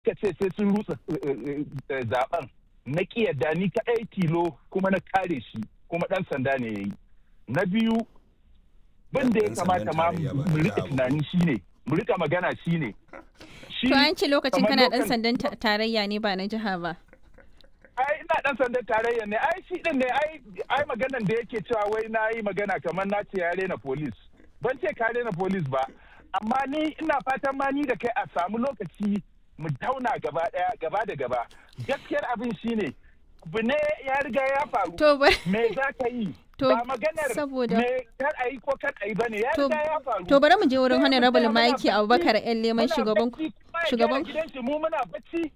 suka ce sai sun rutsa zaben na kiyarda ni kaɗai tilo kuma na kare shi kuma ɗan sanda ne ya yi na biyu bin da ya kamata ma mu rika tunani shine mu rika magana shine to an ce lokacin kana ɗan sandan tarayya ne ba na jiha ba ai ina dan sandan tarayya ne ai shi din ne ai ai maganan da yake cewa wai na yi magana kamar na ce ya rena police ban ce ka rena police ba amma ni ina fatan ma ni da kai a samu lokaci mu tauna gaba daya gaba da gaba gaskiyar abin shine abu ne ya riga ya faru to me za ka yi ba maganar saboda me kar a yi ko kar a yi bane ya riga ya faru to bari mu je wurin honorable Mike Abubakar yan leman shugaban shugaban gidan shi mu muna bacci